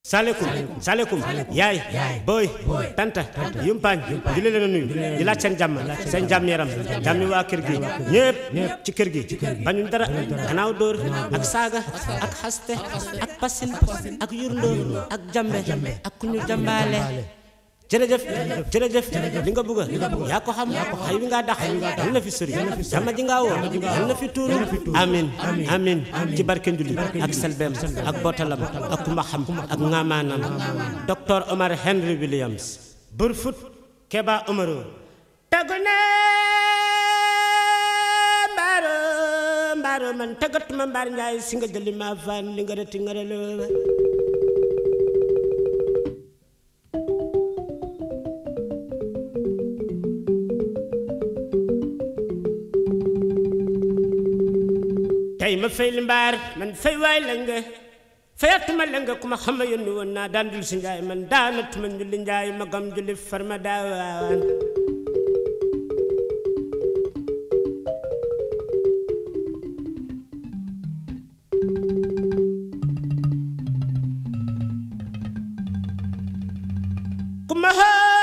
salekum salekum yaay booy tanta yumpaañ di leen a nuyu di laaj seen jàmm seen jàmm yaram jàmmi waa kër gi ñëpp ci kër gi bañuñ dara gannaaw dóor ak saaga ak xaste ak pasin ak yurndoo ak jambe ak ku ñu jambaale jërëjëf jërëjëf li nga bëgg yaa ko xam xay wi ngaa dax yal na fi sëri jàmm ji ngaa woo yal na fi tuuru amin amin ci barke njulli ak selbeem ak botalam ak kumba xam ak ngamaanam docteur Omar Henry Williams Burfoot Keba Omaro tagune mbaaro mbaaro man tagatuma mbaar njaay si nga jëli ma fan li nga reti nga reloo tey ma fay li mbaar man fay waay la nga fayatuma la nga ku ma xam yónni woon naa daan dul si njaay man daanatuma njulli njaay ma gam julli farma daawaan ku ma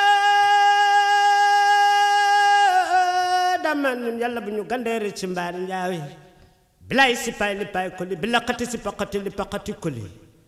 dama ñun yàlla bu ñu gandeere ci mbaar njaawi bilaay si paay li paay koli bi laqati si paqati li paqati koli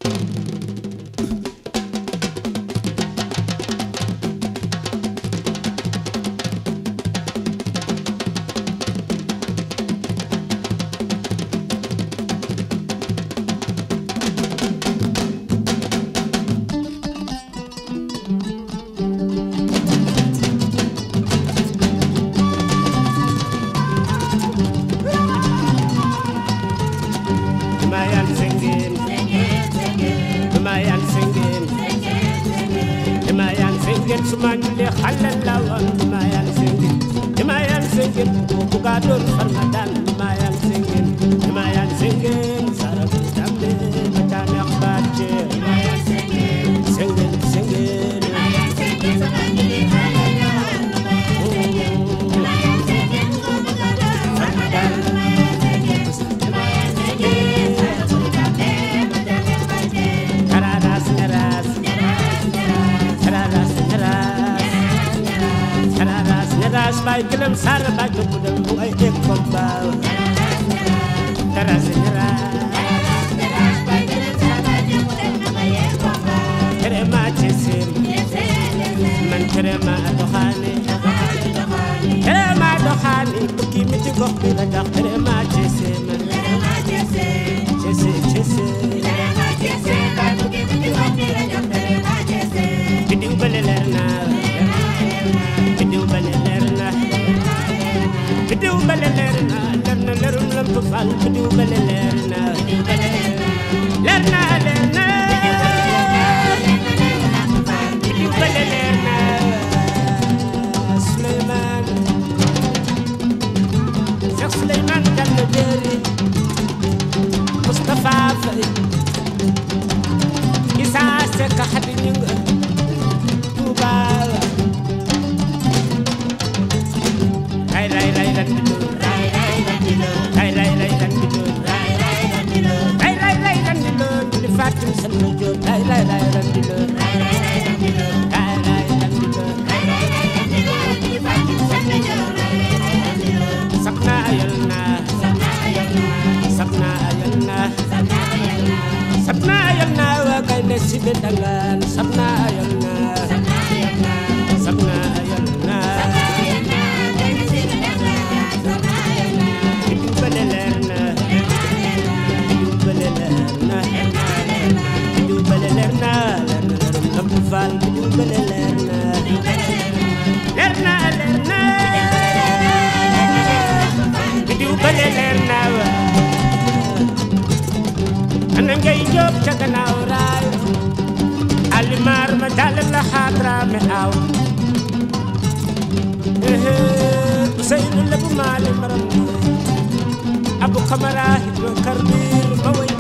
Dumayan singin Dumayan singin Dumayan singin sumanyuli halal lawan Dumayan singin Dumayan singin bugadun farmadan Dumayan singin Dumayan singin sarap dambe macam akbace Singin singin Tararas neras Tararas neras Tararas neras bay gelem sar bay budem bu ay ek komba Tararas neras Terema cesim man terema doxani Terema doxani bukki mi ci gox bi la dox terema cesim Cese cese Bidiw bale leer na Bidiw bale leer na Bidiw bale leer na leer na leerum lamp fal bidiw bale leer na leer na leer na bidiw bale leer na Suleymaan Cheikh Suleymaan Diallo Déri Moustapha Faye Issa Seck Khady Gningue Touba ray ray ray lan bi doon ray ray ray lan bi doon ray ray ray lan bi doon di Fatim Sall Diop ray ray ray lan bi doon ray ray lan bi doon sakna ayal na sakna ayal na sapna ayal na wa kay ne si bedangan sapna ayal na sapna ayal na bidu bale leer na bidu bale leer na bidu bale leer na leer na leerum lamp faal bidu bale leer na leer na leer na bidu bale leer na wa ana ngay jóob ca gannaaw raay alimaar ma jàll la xaadra me aw Useynu lebu maale maram abu kamara hidro karbir ma way